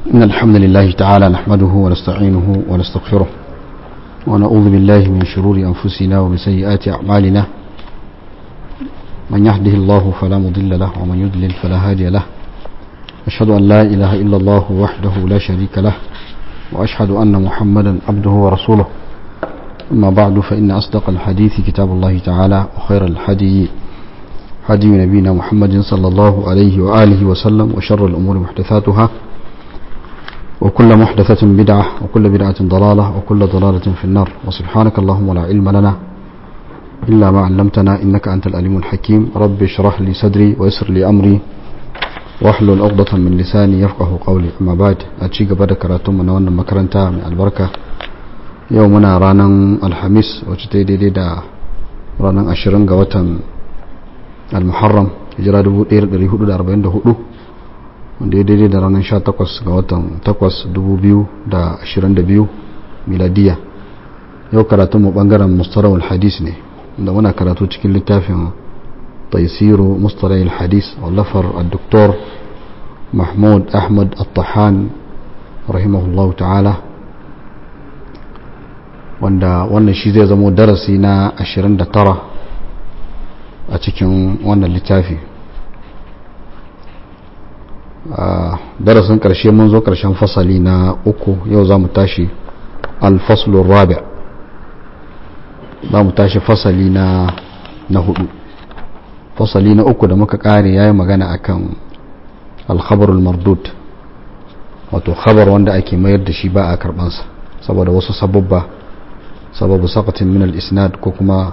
إن الحمد لله تعالى نحمده ونستعينه ونستغفره ونعوذ بالله من شرور أنفسنا ومن سيئات أعمالنا من يهده الله فلا مضل له ومن يضلل فلا هادي له أشهد أن لا إله إلا الله وحده لا شريك له وأشهد أن محمدا عبده ورسوله أما بعد فإن أصدق الحديث كتاب الله تعالى وخير الحديث هدي نبينا محمد صلى الله عليه وآله وسلم وشر الأمور محدثاتها وكل محدثة بدعة وكل بدعة ضلالة وكل ضلالة في النار وسبحانك اللهم لا علم لنا إلا ما علمتنا إنك أنت الأليم الحكيم رب اشرح لي صدري ويسر لي أمري واحلل عقدة من لساني يفقه قولي أما بعد أتشيك بعد كراتم من وانا مكرنتا من البركة يومنا رانا الحميس وجتي دي دا رانا أشرنغ وطن al-muharram hijira 1444 wanda ya daidai da ranar 18 ga watan 8 2022 miladiya yau karatun mu bangaren mustarawar hadis ne da muna karatu cikin littafin taisiru mustarawar hadis wallafar al-doktor mahmud ahmad al-tahan rahimahullahu ta'ala wanda wannan shi zai zamo darasi na 29 a cikin wannan littafi darasin karshe mun zo karshen fasali na uku yau za mu tashi alfaslun rabi za mu tashi fasali na na hudu fasali na uku da muka kare ya yi magana akan alkhabarul mardud wato khabar wanda ake mayar da shi ba a karbansa saboda wasu sababba sababu sakatin min al-isnad ko kuma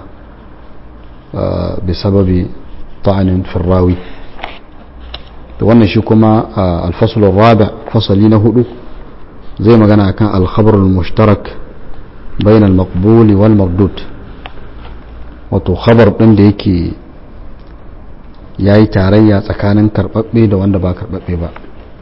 بسبب طعن في الراوي wannan shi kuma alfasulun rabi fasali na hudu zai magana akan alkhabarul mushtarak bayan al-maqbuli wal mardud wato khabar din da yake yayi tarayya tsakanin karbabbe da wanda ba karbabbe ba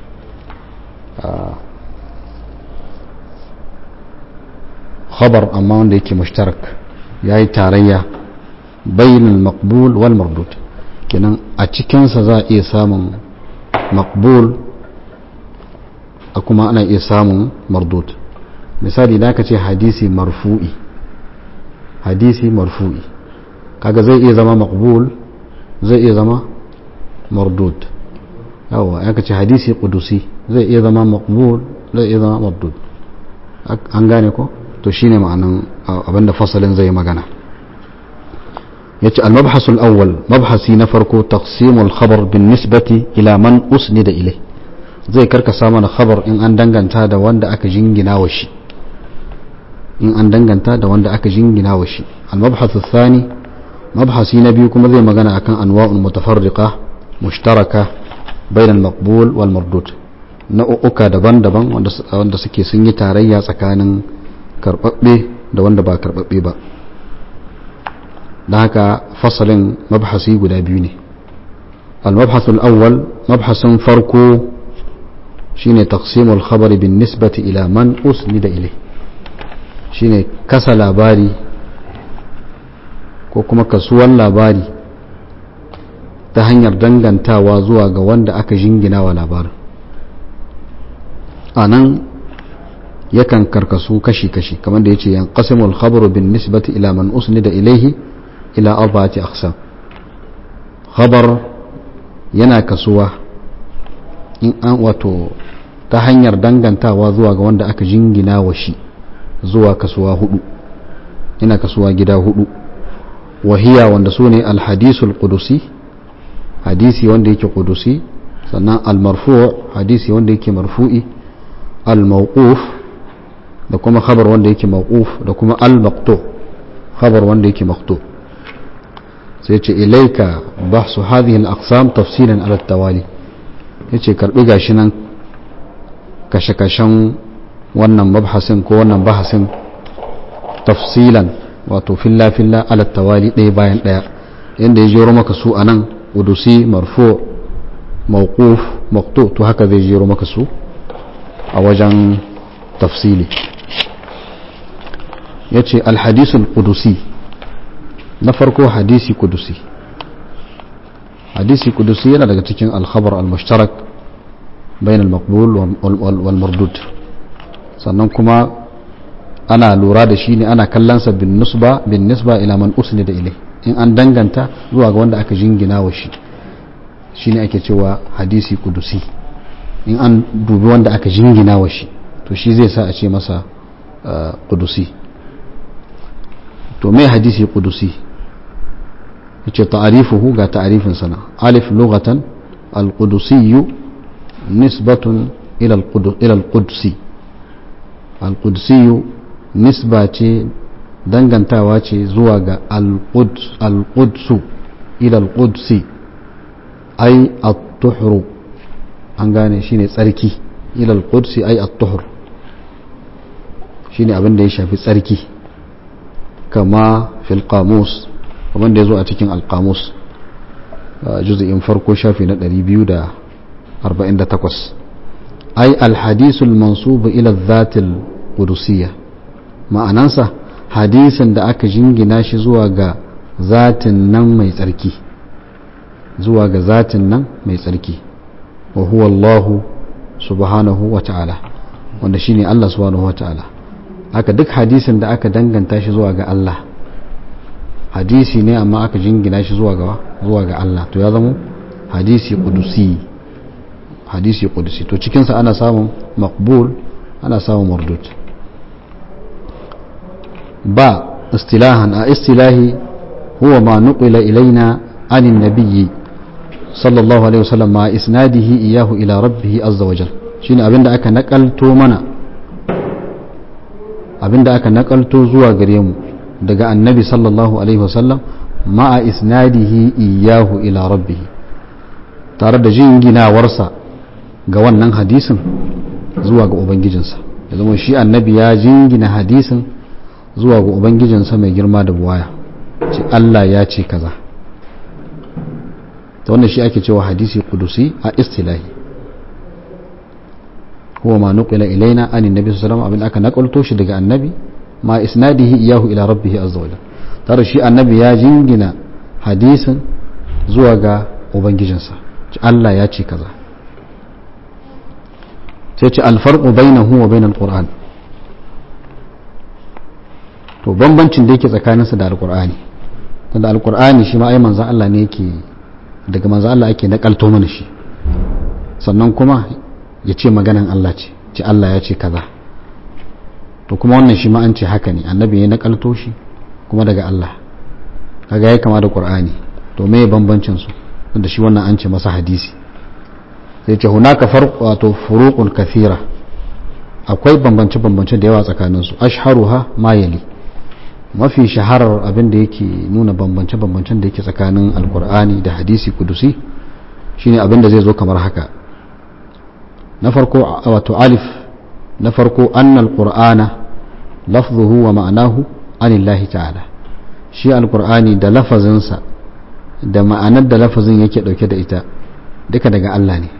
khabar amma wanda yake mushtarak yayi tarayya bayin al-maqbul wal mardud kenan a cikinsa za a iya samun maqbul a kuma ana iya samun mardud misali da aka ce hadisi marfu'i hadisi marfu'i kaga zai iya zama maqbul zai iya zama mardud yawa aka ce hadisi qudusi zai iya zama maqbul zai iya zama mardud an gane ko to shine ma'anan abinda fasalin zai magana yace al-mabhas al-awwal mabhasi na farko taqsim al-khabar bin nisbati ila man usnida ilay zai karkasa mana khabar in an danganta da wanda aka jingina wa shi in an danganta da wanda aka jingina wa shi al-mabhas ath-thani mabhasi na biyu kuma zai magana akan anwa'ul mutafarriqa mushtaraka bain al-maqbul wal mardud nau'uka daban-daban wanda suke sun yi tarayya tsakanin karbabbe da wanda ba karbabbe ba da haka fasalin mabhasi guda biyu ne al-mabhasul awwal mabhasin farko shine taqsimul khabari bin nisbati ila man usnida ilay shine kasa labari ko kuma kasuwan labari ta hanyar dangantawa zuwa ga wanda aka jingina wa labarin a nan yakan karkasu kashi-kashi kamar da ya ce yan qasimul khabaru bin nisbati ila man usnida ilayhi ila arba'ati aqsam khabar yana kasuwa in an wato ta hanyar dangantawa zuwa ga wanda aka jingina wa shi zuwa kasuwa hudu yana kasuwa gida hudu wahiya wanda su ne alhadisul qudusi hadisi wanda yake qudusi sannan almarfu' hadisi wanda yake marfu'i almawquf da kuma khabar wanda yake mawquf da kuma almaqtu khabar wanda yake maqtu' sai ce ilaika bahsu hadhihi al-aqsam tafsilan ala tawali yace karbi gashi nan kashe-kashen wannan mabhasin ko wannan bahasin tafsilan wato filla filla ala tawali ɗaya bayan ɗaya yanda ya jero maka su anan udusi marfu mawquf maqtu to haka zai jero maka su a wajen tafsili yace al-hadisul qudusi na farko hadisi kudusi hadisi kudusi yana daga cikin alkhabar al-mushtarak bainal maqbul wal mardud sannan kuma ana lura da shi ne ana kallonsa bin nisba bin nisba ila man usnida ilai in an danganta zuwa ga wanda aka jingina wa shi shine ake cewa hadisi kudusi in an dubi wanda aka jingina wa shi to shi zai sa a ce masa kudusi to mai hadisi kudusi yace ta'arifuhu ga ta'arifin sana alif lughatan al-qudusiyyu nisbatun ila al-qudsi al-qudusiyyu nisba ce dangantawa ce zuwa ga al-qudsu ila al-qudsi ai at-tuhru an gane shine tsarki ila al-qudsi ai at-tuhr shine abin da ya shafi tsarki kama fil qamus kamar da yazo a cikin al-qamus juz'in farko shafi na 248 ai al-hadisul mansub ila adh-dhat al-qudusiyyah ma'anansa hadisin da aka jingina shi zuwa ga zatin nan mai tsarki zuwa ga zatin nan mai tsarki wa huwa Allah subhanahu wa ta'ala wanda shine Allah subhanahu wa ta'ala haka duk hadisin da aka danganta shi zuwa ga Allah hadisi ne amma aka jingina shi zuwa ga zuwa ga Allah to ya zama hadisi qudusi hadisi qudusi to cikin sa ana samun maqbul ana samun mardud ba istilahan a istilahi huwa ma nuqila ilaina عن النبي صلى الله عليه وسلم مع إسناده إياه إلى ربه عز وجل شين أبين دا أكا نقلتو منا أبين دا أكا نقلتو زوا قريم دقاء النبي صلى الله عليه وسلم مع إسناده إياه إلى ربه tare da jingina warsa ga wannan hadisin zuwa ga ubangijinsa ya zama shi annabi ya jingina hadisin zuwa ga ubangijinsa mai girma da buwaya ce Allah ya ce kaza ta wannan shi ake cewa hadisi kudusi a istilahi huwa ma nuqila ilaina an annabi sallallahu alaihi abin aka nakalto shi daga annabi ma isnadihi iyahu ila rabbih azza wa tare shi annabi ya jingina hadisin zuwa ga ubangijinsa Allah ya ce kaza sai ce alfarqu bainahu wa bainal qur'an to bambancin da yake tsakaninsa da alqur'ani tunda alqur'ani shi ma ai manzon Allah ne yake daga manzo Allah ake nakalto mana shi sannan kuma ya ce maganan Allah ce ce Allah ya ce kaza to kuma wannan shi ma an ce haka ne annabi ya nakalto shi kuma daga Allah kaga ya kama da Qur'ani to me bambancin su da shi wannan an ce masa hadisi sai ce hunaka farq wato furuqun kathira akwai bambance bambance da yawa tsakanin su ashharuha ma yali mafi shaharar abin da yake nuna bambance-bambancen da yake tsakanin alkur'ani da hadisi kudusi shine abin da zai zo kamar haka na farko wato alif na farko annal qur'ana lafzuhu wa ma'anahu anillahi ta'ala shi alkur'ani da lafazinsa da ma'anar da lafazin yake dauke da ita duka daga Allah ne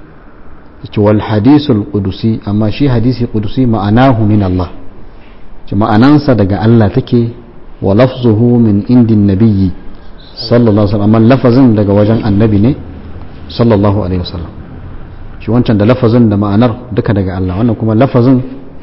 wal hadisul qudusi amma shi hadisi qudusi ma'anahu min Allah ma'anansa daga Allah take wa lafzuhu min indin nabiyyi sallallahu alaihi wasallam lafazin daga wajen annabi ne sallallahu alaihi wasallam shi wancan da lafazin da ma'anar duka daga Allah wannan kuma lafazin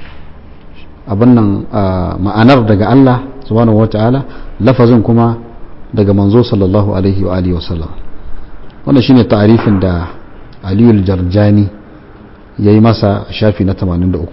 abin nan ma'anar daga Allah subhanahu wata'ala lafazin kuma daga manzo sallallahu alaihi wa alihi wasallam wannan shine ta'arifin da Aliyu Jarjani yayi masa shafi na 83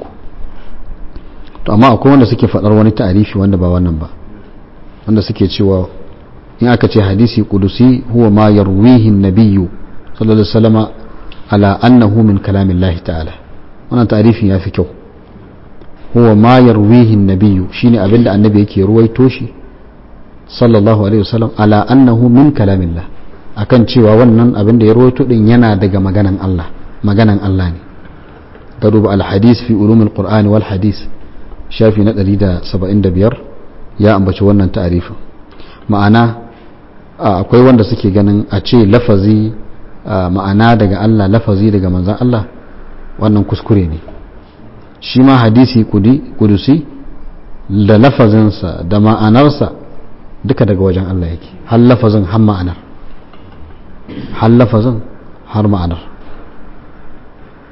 to amma akwai wanda suke faɗar wani ta'arifi wanda ba wannan ba wanda suke cewa in aka ce hadisi kudusi huwa ma yarwihi nabiyyu sallallahu alaihi wasallam ala annahu min kalamillahi ta'ala wannan ta'arifin yafi kyau huwa ma yarwihi nabiyyu shine abinda annabi yake ruwaito shi sallallahu alaihi wasallam ala annahu min kalamillah akan cewa wannan abinda ya ruwaito din yana daga maganan Allah maganan Allah ne ka duba al-hadis fi ulumul qur'ani wal hadis shafi na 175 ya ambaci wannan ta'arifin ma'ana akwai wanda suke ganin a ce lafazi ma'ana daga Allah lafazi daga manzan Allah wannan kuskure ne shi ma hadisi kudusi da lafazinsa da ma'anarsa duka daga wajen Allah yake har lafazin har ma'anar har lafazin har ma'anar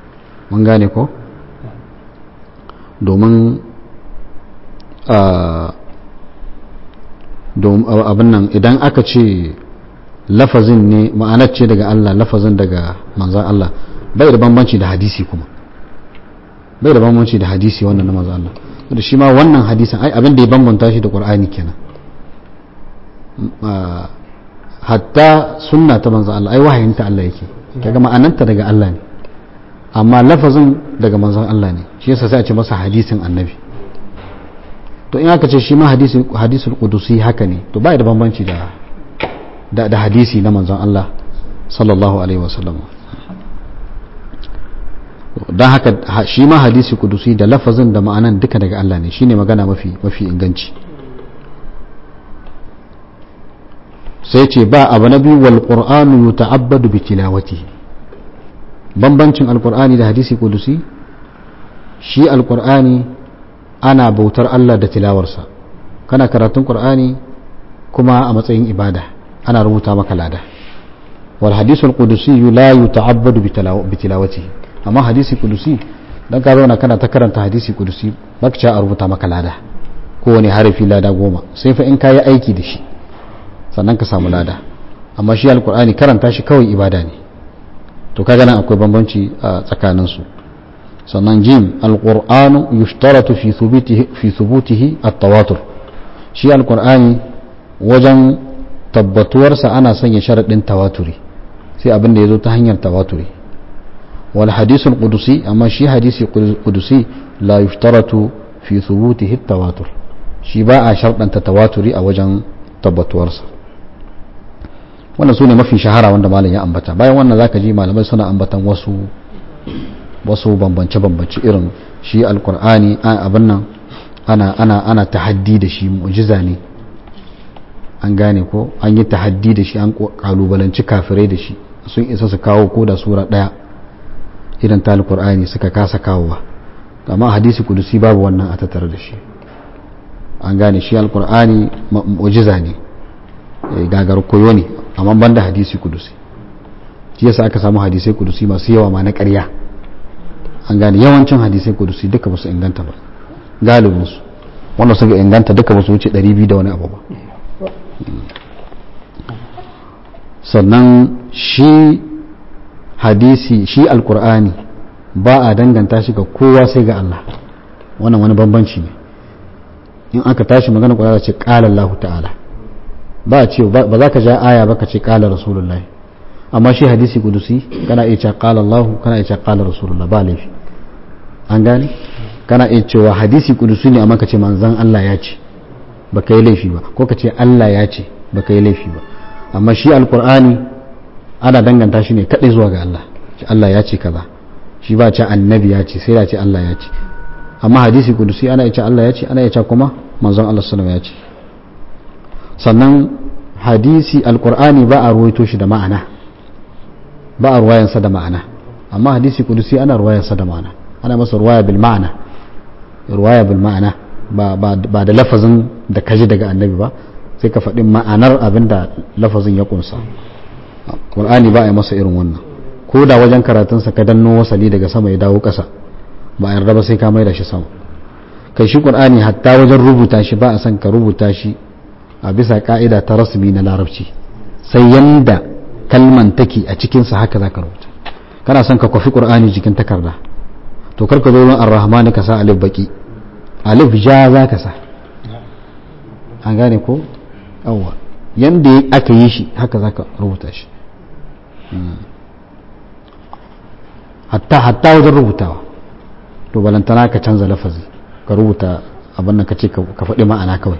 mun gane ko domin abin nan idan aka ce lafazin ne ma'anar ce daga Allah lafazin daga manzan Allah bai da bambanci da hadisi kuma bai da bambanci da hadisi wannan na manzan Allah da shi ma wannan hadisin ai abin da ya bambanta shi da Qur'ani kenan hatta sunna ta manzan Allah ai wahayinta Allah yake kaga ma'ananta daga Allah ne amma lafazin daga manzan Allah ne shi yasa sai a ce masa hadisin annabi to in aka ce shi ma hadisul qudusi haka ne to bai da bambanci da da, da hadisi na manzon Allah sallallahu alaihi wasallam don haka shi ma hadisi kudusi da lafazin da ma'anan duka daga Allah ne shine magana mafi mafi inganci sai ce ba abu na biyu wal qur'anu yuta'abbadu bi tilawatihi bambancin alqur'ani da hadisi kudusi shi alqur'ani ana bautar Allah da tilawarsa kana karatun qur'ani kuma a matsayin ibada ana rubuta maka lada wal hadisul qudusi la yuta'abbadu bi tilawatihi amma hadisi qudusi dan ka zauna kana ta karanta hadisi qudusi baka ci a rubuta maka lada kowane harafi lada goma sai fa in ka yi aiki da shi sannan ka samu lada amma shi alqur'ani karanta shi kawai ibada ne to kaga nan akwai bambanci a tsakanin su sannan jim alqur'anu yushtaratu fi thubutihi fi thubutihi at-tawatur shi alqur'ani wajen tabbatuwarsa ana sanya sharaɗin tawaturi sai abin da ya zo ta hanyar tawaturi wal hadisul qudusi amma shi hadisi qudusi la yushtaratu fi thubutihi tawatur shi ba a sharɗanta tawaturi a wajen tabbatuwarsa wannan su ne mafi shahara wanda malam ya ambata bayan wannan zaka ji malamai suna ambatan wasu wasu bambance-bambance irin shi alkur'ani abin nan ana ana ana tahaddi da shi mu'jiza ne an gane ko an yi tahaddi da shi an kalubalanci kafirai da shi sun isa su kawo ko da sura daya irin ta alkur'ani suka kasa kawowa amma hadisi kudusi babu wannan a tattare da shi an gane shi alkur'ani mu'jiza ne gagar koyo ne amma banda hadisi kudusi shi yasa aka samu hadisai kudusi masu yawa ma na ƙarya an gane yawancin hadisai kudusi duka ba su inganta ba galibinsu wanda suka inganta duka ba su wuce 200 da wani abu ba sannan shi hadisi shi alkur'ani ba a danganta shi ga kowa sai ga Allah wannan wani bambanci ne in aka tashi magana ƙwararra ce ƙala Allah ta'ala ba a ce ba za ka ja aya ba ka ce ƙala rasulullahi amma shi hadisi kudusi kana iya cewa ƙala Allah kana iya cewa ƙala rasulullah ba laifi an gane kana iya cewa hadisi kudusi ne amma ka ce manzan Allah ya ce ba ka yi laifi ba ko ka ce Allah ya ce ba ka yi laifi ba amma shi alkur'ani ana danganta shi ne kaɗai zuwa ga Allah ce Allah ya ce kaza shi ba ce annabi ya ce sai da ce Allah ya ce amma hadisi kudusi ana ya ce Allah ya ce ana ya ce kuma manzon Allah sallallahu ya ce sannan hadisi alkur'ani ba a ruwaito shi da ma'ana ba a ruwayansa da ma'ana amma hadisi kudusi ana ruwayansa da ma'ana ana masa ruwaya bil ma'ana ruwaya bil ma'ana ba da lafazin da kaji daga annabi ba sai ka faɗi ma'anar abin da lafazin ya kunsa ƙur'ani ba a yi masa irin wannan ko da wajen karatunsa ka danno wasali daga sama ya dawo ƙasa ba a yarda ba sai ka mai da shi sama kai shi ƙur'ani hatta wajen rubuta shi ba a son ka rubuta shi a bisa ka'ida ta rasmi na larabci sai yanda kalman take a cikinsa haka za ka rubuta kana son ka kwafi ƙur'ani jikin takarda to kar ka zo wurin arrahmani ka sa alif baki alif ja za ka sa an gane ko yawwa yanda aka yi shi haka za ka rubuta shi hatta hatta wajen rubutawa to balantana ka canza lafazi ka rubuta abin nan ka ce ka faɗi ma'ana kawai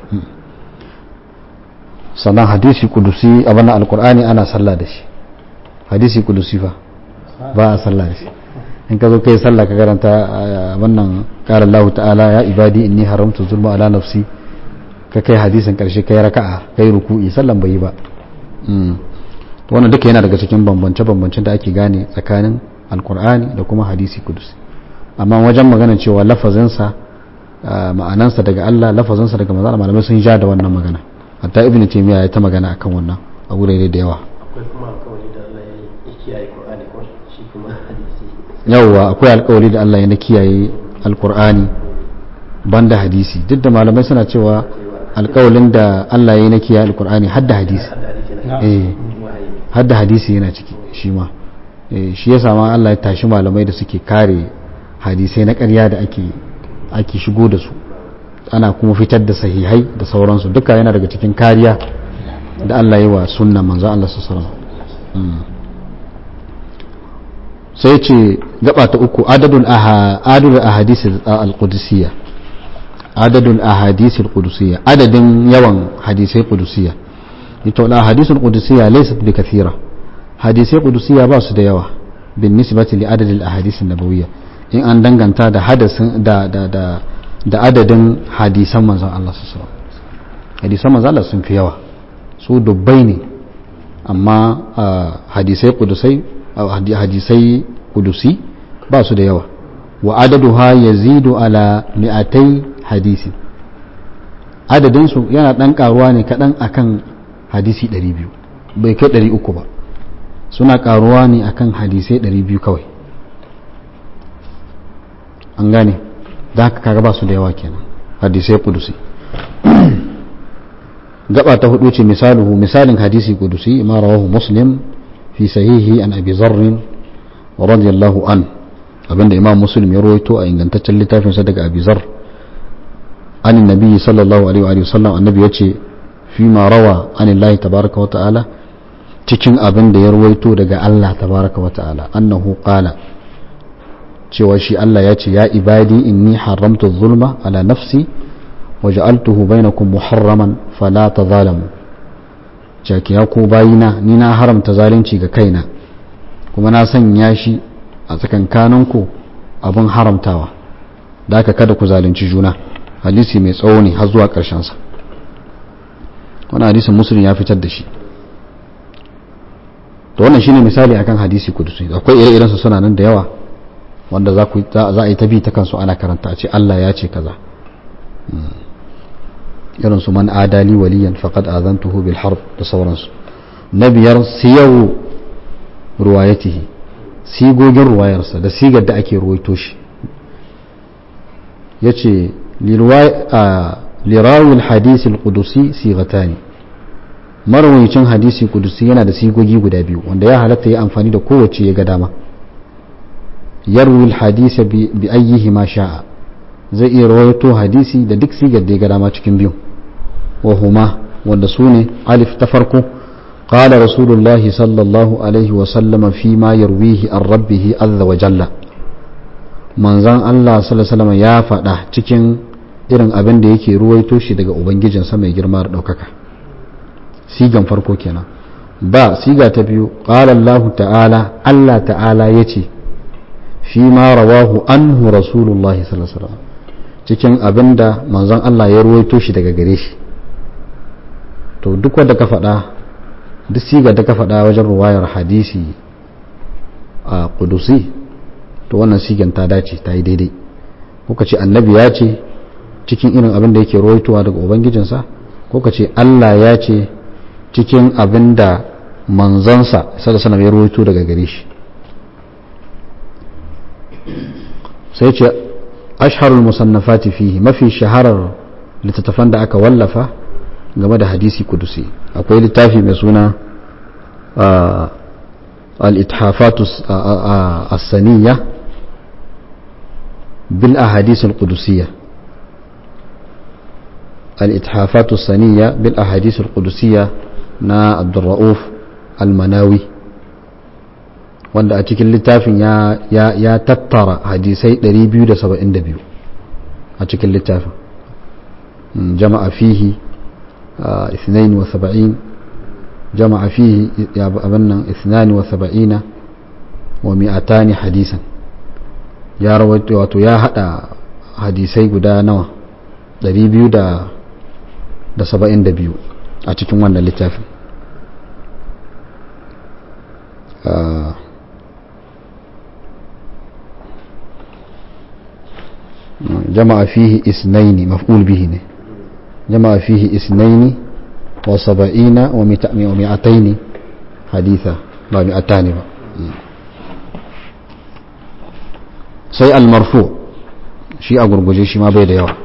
sannan hadisi kudusi abin nan alkur'ani ana sallah da shi hadisi kudusi fa ba a sallah da shi in ka zo kai sallah ka karanta wannan qala Allah ta'ala ya ibadi inni haramtu zulma ala nafsi ka kai hadisin karshe kai raka'a kai ruku'i sallan bai yi ba to wannan duka yana daga cikin bambance bambancen da ake gane tsakanin alkur'ani da kuma hadisi kudusi amma wajen magana cewa lafazinsa ma'anansa daga Allah lafazinsa daga manzon malamai sun ja da wannan magana hatta ibnu taymiya ya ta magana akan wannan a wurare da yawa akwai kuma alkawari da Allah ya kiyaye Qur'ani ko shi kuma hadisi yawwa akwai alkawari da Allah ya na kiyaye alkur'ani banda hadisi duk da malamai suna cewa alkawalin da Allah ya na kiyaye alkur'ani hadda hadisi eh hadda hadisi yana ciki shi ma shi ya sama Allah ya tashi malamai da suke kare hadisai na ƙarya da ake ake shigo da su ana kuma fitar da sahihai da sauransu duka yana daga cikin kariya da Allah yi wa sunna manzo Allah sallallahu alaihi sai ce gaba ta uku adadul adadul ahadith al-qudusiyya adadul ahadith al-qudusiyya adadin yawan hadisai qudusiyya ito al ahadith al-qudusiyya laysat bi kathira hadisai qudusiyya ba su da yawa bin nisbati li adad al ahadith an-nabawiyya in an danganta da hadasin da da da da adadin hadisan manzon Allah sallallahu alaihi wasallam hadisan manzon Allah sun fi yawa su dubbai ne amma hadisai qudusai hadisai kudusi ba su da yawa wa adaduha yazidu ala mi'atai hadisi adadinsu yana dan karuwa ne kadan akan hadisi 200 bai kai 300 ba suna karuwa ne akan hadisai 200 kawai an gane da haka kaga ba su da yawa kenan hadisai kudusi gaba ta hudu ce misaluhu misalin hadisi kudusi ma rawahu muslim fi sahihi an abi zarrin radiyallahu an abinda imam muslim ya rawaito a ingantaccen littafin sa daga abi zar an nabi sallallahu alaihi wa sallam annabi yace fi ma rawa an Allah tabaraka wa ta'ala cikin abin da ya rawaito daga Allah tabaraka wa ta'ala annahu qala cewa shi Allah ya ce ya ibadi inni haramtu zulma ala nafsi waja'altuhu bainakum muharraman fala tazalamu jaki ya ku bayina ni na haramta zalunci ga kaina kuma na sanya shi a tsakankaninku abin haramtawa da aka kada ku zalunci juna hadisi mai tsawo ne har zuwa sa wani hadisin musulun ya fitar da shi to wannan shine misali akan hadisi kudusi akwai ire-irensu suna nan da yawa wanda za a yi ta bi ta kansu ana karanta a ce Allah ya ce kaza irin su man adali waliyan faqad azantuhu bil harb da sauransu na biyar siyawu ruwayatihi sigogin ruwayarsa da sigar da ake ruwaito shi yace lirawil hadisi al-qudusi sigatani marwayicin hadisi kudusi yana da sigogi guda biyu wanda ya halatta ya amfani da kowace ya ga dama yarwi hadisa bi ayyihi ma sha'a zai iya rawaito hadisi da duk sigar da ya ga dama cikin biyu wa huma wanda su ne alif ta farko qala rasulullahi sallallahu alaihi wa sallama fi ma yarwihi an rabbihi azza wa jalla manzon Allah sallallahu alaihi ya faɗa cikin irin abin da yake ruwaito shi daga ubangijinsa mai girma da ɗaukaka sigan farko kenan ba siga ta biyu qala Allah ta'ala Allah ta'ala yace fi ma rawahu anhu rasulullahi sallallahu alaihi cikin abinda manzon Allah ya ruwaito shi daga gare shi to duk wanda ka faɗa duk siga da ka faɗa wajen ruwayar hadisi a kudusi to wannan sigan ta dace ta yi daidai kuka ce annabi ya ce cikin irin abin da yake ruwaitowa daga ubangijinsa kuka ce Allah ya ce cikin abin da manzansa sallallahu alaihi ya ruwaito daga gare shi sai ce asharul musannafati fihi mafi shaharar littattafan da aka wallafa game da hadisi kudusi akwai littafi mai suna al-ithafatu as-saniyya bil ahadith al-qudusiyya al-ithafatu as-saniyya bil ahadith al-qudusiyya na Abdurrauf al-Manawi wanda a cikin littafin ya tattara hadisai 272 a cikin littafin jama'a fihi 72 jama'a fihi ya abannan 72 wa mi'atani hadisan ya rawaito wato ya hada hadisai guda nawa 272 a cikin wannan littafin جمع فيه اثنين مفعول به نه جمع فيه اثنين وسبعين ومئتين حديثا لا مئتان با sai almarfu shi a gurguje shi ma bai da yawa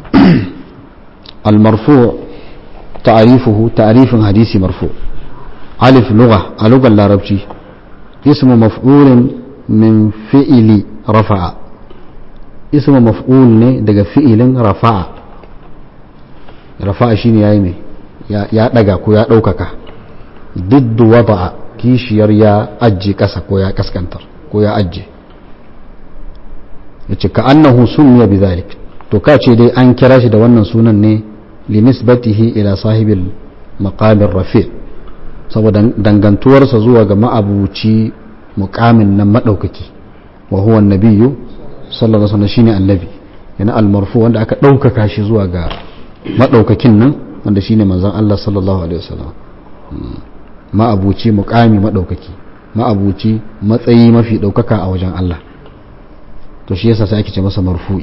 almarfu ta'arifuhu ta'arifin hadisi marfu alif lugha a lugar larabci ismu maf'ulin min fi'ili rafa'a ismu maf'ul ne daga fi'ilin rafa'a rafa'a shine yayi mai ya daga ko ya daukaka diddu wada'a kishiyar ya ajje kasa ko ya kaskantar ko ya ajje yace ka annahu sumiya bidhalik to ka ce dai an kira shi da wannan sunan ne li nisbatihi ila sahibil maqamir rafi saboda dangantuwarsa zuwa ga ma'abuci muqamin nan madaukaki wa huwa annabiyyu sallallahu alaihi wasallam shine annabi yana almarfu wanda aka daukaka shi zuwa ga madaukakin nan wanda shine manzon Allah sallallahu alaihi wasallam ma'abuci muqami madaukaki ma'abuci matsayi mafi daukaka a wajen Allah to shi yasa sai ake ce masa marfu'i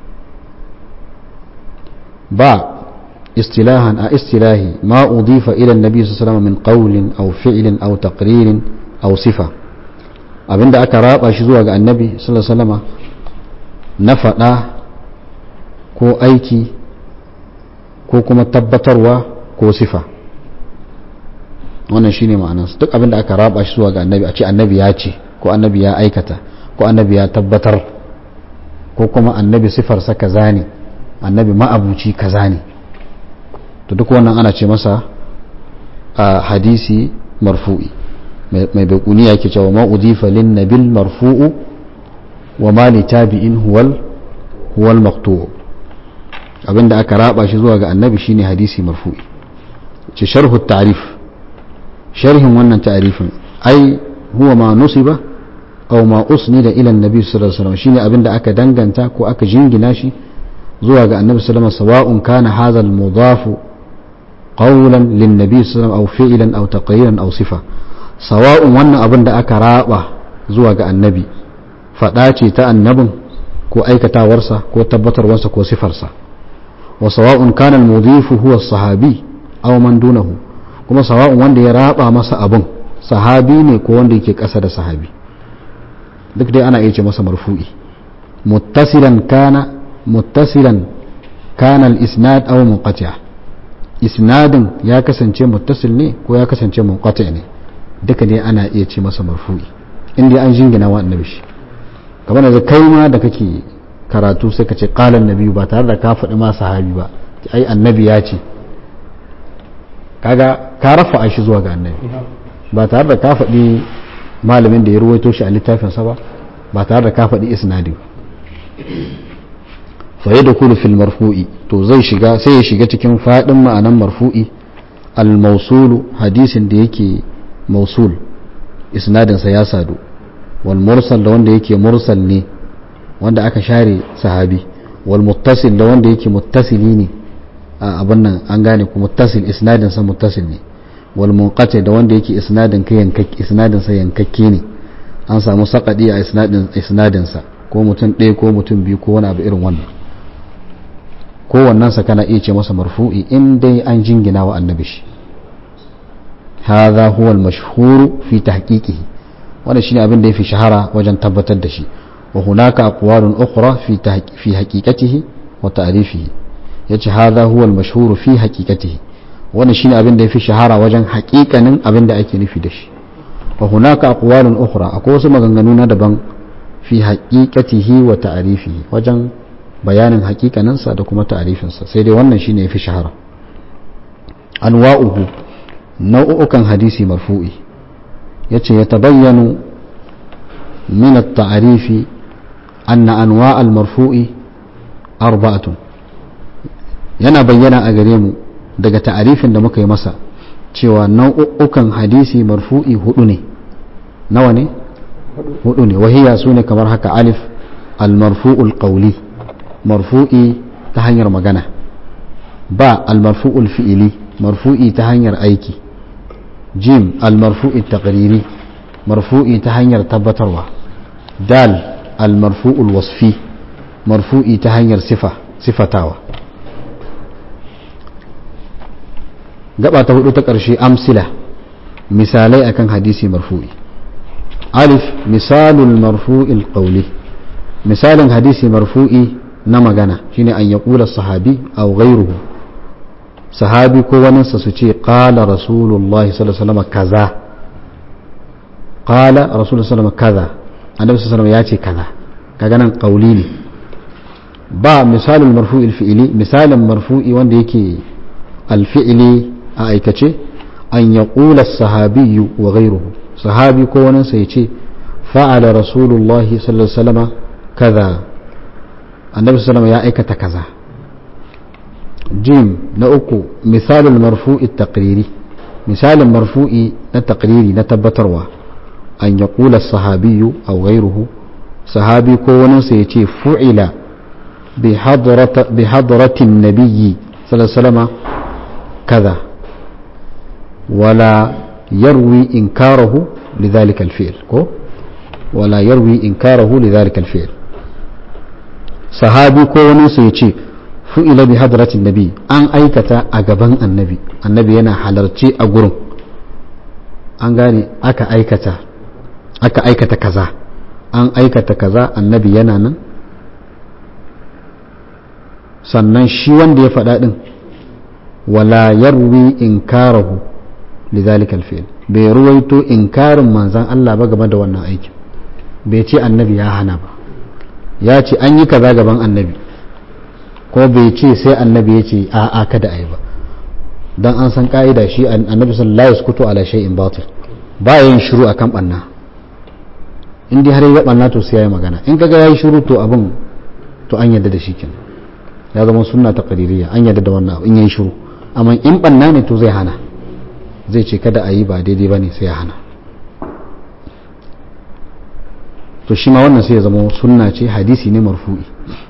ba istilahan a istilahi ma udifa ila annabi sallallahu alaihi wasallam min qawlin aw fi'lin aw taqririn aw sifa abinda aka raba shi zuwa ga annabi sallallahu alaihi wasallam na faɗa ko aiki ko kuma tabbatarwa ko sifa wannan shine ma'anarsa duk abinda aka raba shi zuwa ga annabi a ce annabi ya ce ko annabi ya aikata ko annabi ya tabbatar ko kuma annabi sifarsa kaza ne annabi ma'abuci kaza ne to duk wannan ana ce masa a hadisi marfu'i mai baikuni yake cewa ma udifa lin nabil marfu'u wa ma li tabi'in huwal huwal maqtu' abinda aka raba shi zuwa ga annabi shine hadisi marfu'i ce sharhu ta'rif sharhin wannan ta'rifin ai huwa ma nusiba aw ma usnida ila annabi sallallahu alaihi wasallam shine abinda aka danganta ko aka jingina shi zuwa ga annabi sallallahu alaihi wasallam sawa'un kana hadha al-mudaf qawlan lin nabi sallallahu alaihi wasallam aw fi'lan aw taqriran aw sifa sawa'un wannan abin da aka raba zuwa ga annabi fada ce ta annabin ko aikatawarsa ko tabbatarwarsa ko sifarsa wa sawa'un kana al-mudif huwa as-sahabi aw man dunahu kuma sawa'un wanda ya raba masa abin sahabi ne ko wanda yake kasa da sahabi duk dai ana iya ce masa marfu'i muttasilan kana muttasilan kana al-isnad aw munqati' isnadin ya kasance muttasil ne ko ya kasance munqati' ne duka dai ana iya ce masa marfu'i inda an jingina wa annabi shi kamar da kai ma da kake karatu sai ka ce qala annabi ba tare da ka faɗi ma sahabi ba ai annabi ya ce kaga ka rafa shi zuwa ga annabi ba tare da ka faɗi malamin da ya ruwaito shi a littafinsa ba ba tare da ka faɗi isnadi fa yadda kulu fil marfu'i to zai shiga sai ya shiga cikin faɗin ma'anan marfu'i al-mausulu hadisin da yake mausul isnadinsa ya sadu wal mursal da wanda yake mursal ne wanda aka share sahabi wal muttasil da wanda yake muttasili ne a abin nan an gane ku muttasil isnadinsa muttasil ne wal munqati da wanda yake isnadin ka yankakke isnadin sa yankakke ne an samu sakadi a isnadin isnadin sa ko mutum ɗaya ko mutum biyu ko wani abu irin wannan ko wannan sa kana iya ce masa marfu'i in dai an jingina wa annabi shi hadha huwa al-mashhur fi tahqiqihi wannan shine abin da yafi shahara wajen tabbatar da shi wa hunaka aqwalun ukhra fi fi haqiqatihi wa ta'rifihi yace hadha huwa al-mashhur fi haqiqatihi wannan shine abin da yafi shahara wajen haƙiƙanin abin da ake nufi da shi wa hunaka aqwalun ukhra akwai wasu maganganu na daban fi haqiqatihi wa ta'rifihi wajen bayanin haƙiƙanin sa da kuma ta'rifin sa sai dai wannan shine yafi shahara anwa'uhu nau'ukan hadisi marfu'i yace ya tabayyanu min at-ta'rifi anna anwa' al-marfu'i arba'atun yana bayyana a gare mu daga ta'arifin da muka yi masa cewa nau'ukan hadisi marfu'i hudu ne nawa ne hudu ne wahiya su ne kamar haka alif al-marfu'ul qawli marfu'i ta hanyar magana ba al-marfu'ul fi'ili marfu'i ta hanyar aiki jim al-marfu'i taqriri marfu'i ta hanyar tabbatarwa dal al-marfu'ul wasfi marfu'i ta hanyar sifa sifatawa gaba ta hudu ta ƙarshe amsila misalai akan hadisi marfu'i alif misalul marfu'il qawli misalin hadisi marfu'i na magana shine an yaqula sahabi aw ghayruhu sahabi ko waninsa su ce qala rasulullahi sallallahu alaihi wasallam kaza qala rasulullahi sallallahu alaihi wasallam kaza annabi sallallahu alaihi wasallam ya ce kaza kaga nan qauli ne ba misalin marfu'il fi'ili misalin marfu'i wanda yake alfi'ili a aikace an yaqula sahabiyyu wa ghayruhu sahabi ko waninsa ya ce fa'ala rasulullahi sallallahu alaihi wasallam kaza annabi sallallahu ya aikata kaza jim na uku misalin marfu'i taqriri misalin marfu'i na taqriri na tabbatarwa an ya kula sahabiyu a gairuhu sahabi ko waninsa ya ce fu'ila bi hadratin nabiyyi sallallahu kaza wala yarwi inkarahu lidhalika alfi'l ko wala yarwi inkarahu lidhalika alfi'l sahabi ko waninsa ya ce fu'ila bi hadratin nabi an aikata a gaban annabi annabi yana halarci a gurin an gane aka aikata aka aikata kaza an aikata kaza annabi yana nan sannan shi wanda ya faɗa ɗin wala yarwi inkarahu lidhalika alfi'l bai ruwaito inkarin manzan Allah ba game da wannan aikin bai ce annabi ya hana ba ya ce an yi kaza gaban annabi ko bai ce sai annabi ya ce a a kada a yi ba don an san ka'ida shi annabi sallallahu alaihi wasallam ala shay'in batil ba yin shiru akan banna in dai har ya banna to sai yayi magana in kaga yayi shiru to abin to an yadda da shi kenan ya zama sunna ta qadiriyya an yadda da wannan abu in yayi shiru amma in banna ne to zai hana zai ce kada a yi ba daidai bane sai ya hana to shi ma wannan sai ya zama sunna ce hadisi ne marfu'i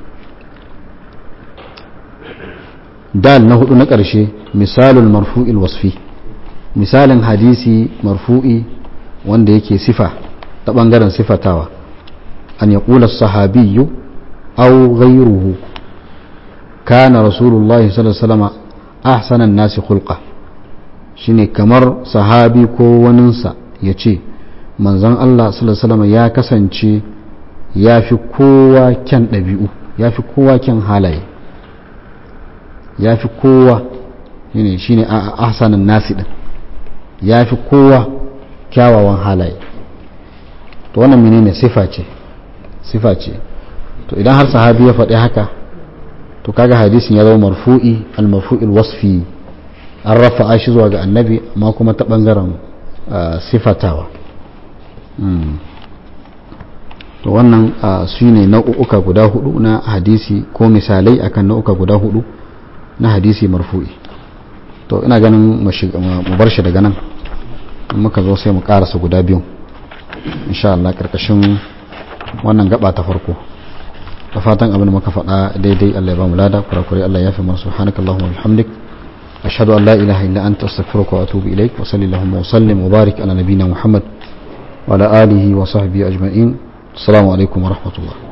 dal na hudu na ƙarshe misalul marfu'il wasfi misalin hadisi marfu'i wanda yake sifa ta ɓangaren sifatawa an ya ƙula sahabiyyu au ghayruhu kana rasulullahi sallallahu alaihi wasallam ahsanan nasi khulqa shine kamar sahabi ko waninsa ya ce manzon Allah sallallahu alaihi wasallam ya kasance ya fi kowa kyan ɗabi'u ya fi kowa kyan halaye ya fi kowa shine shine a ahsanan nasi din ya fi kowa kyawawan halaye to wannan menene sifa ce sifa ce to idan har sahabi ya faɗi haka to kaga hadisin ya zama marfu'i al-marfu'il wasfi an rafa'a shi zuwa ga annabi amma kuma ta bangaren sifatawa to wannan su ne nau'uka guda hudu na hadisi ko misalai akan nau'uka guda hudu na hadisi marfu'i to ina ganin mu bar shi daga nan muka zo sai mu karasa guda biyu insha Allah karkashin wannan gaba ta farko da fatan abin da muka faɗa daidai Allah ya ba mu lada kurakurai Allah ya fi mana subhanakallahumma wa bihamdik ashhadu an la ilaha illa anta astaghfiruka wa atubu ilaik wa sallallahu wa sallim wa barik ala nabiyyina muhammad wa ala alihi wa sahbihi ajma'in assalamu alaikum wa rahmatullah